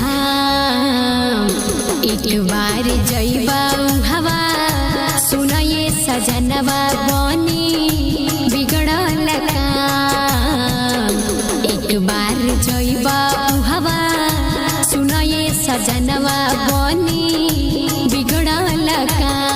धाम एक बार जइबा हवा सुनये सजनवा बनी बिगड़ल काम एक बार जइबा हवा सुनये सजनवा बनी बिगड़ल काम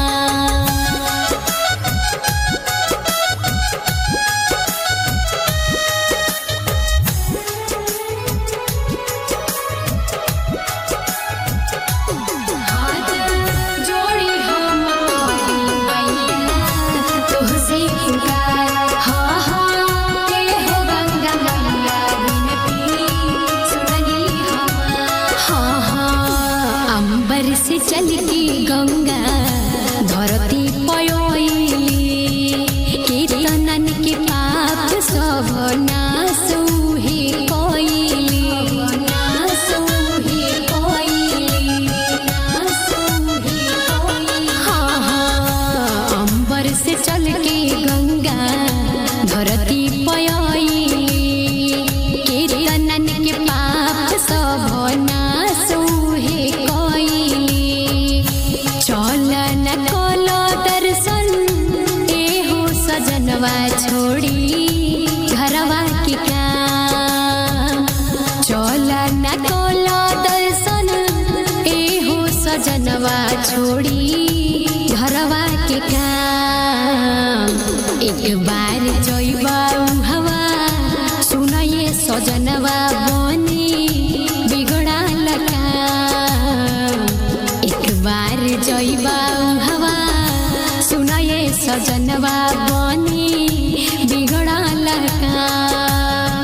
हाथ जोड़ी हम तोरी मैया तुझसे पुकार हाँ हाँ के हो गंगा मैया विनती सुनली हम हाँ हाँ अंबर से चल की गंगा धरती पयोली कीर्तनन के पाप सब नासु ही कोइली नासु ही कोइली नासु ही कोइली हाँ हाँ अंबर से चल के गंगा धरती पयोली कीर्तनन के पाप सब नासु ही कोइली चल न कोलो दर्शन एहो सजनवा छोड़ी घरवा के काम चल न कोलो दर्शन एहो सजनवा छोड़ी घरवा के काम एक बार जइबा हवा सुनये सजनवा बनी बिगड़ल काम एक बार जइबा हवा सुनये सजनवा बनी बिगड़ल काम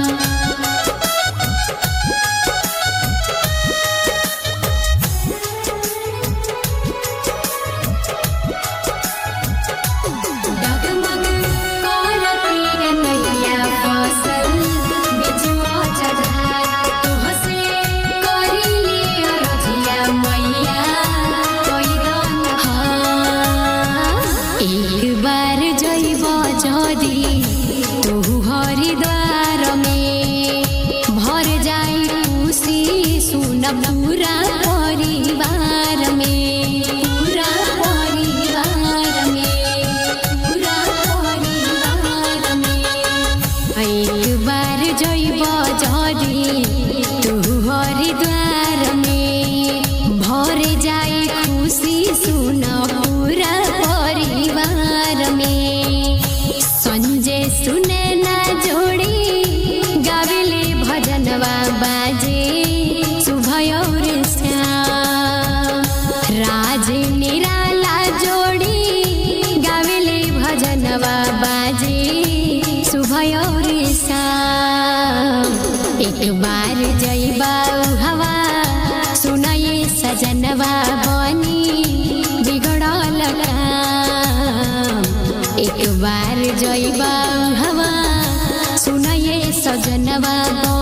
डगमग करती नैया फसल बिजुआ चढ़ा तुहसे करिली अरजिया मैया कोई दान हाँ एक बार जइब जदी तू हरिद्वार में भर जाई खुशी सुन पूरा परिवार में पूरा परिवार में पूरा परिवार में एक बार जइब जदी तू हरिद्वार में भर जाई खुशी सुन पूरा परिवार में संजय सुने ना जोड़ी गाविले भजनवा बाजे सुभय और श्याम राज निराला जोड़ी गाविले भजनवा बाजे सुभय और श्याम एक बार जइबा हवा सुनये सजनवा बनी बिगड़ल काम एक बार जइबा हवा सुनये सजनवा बनी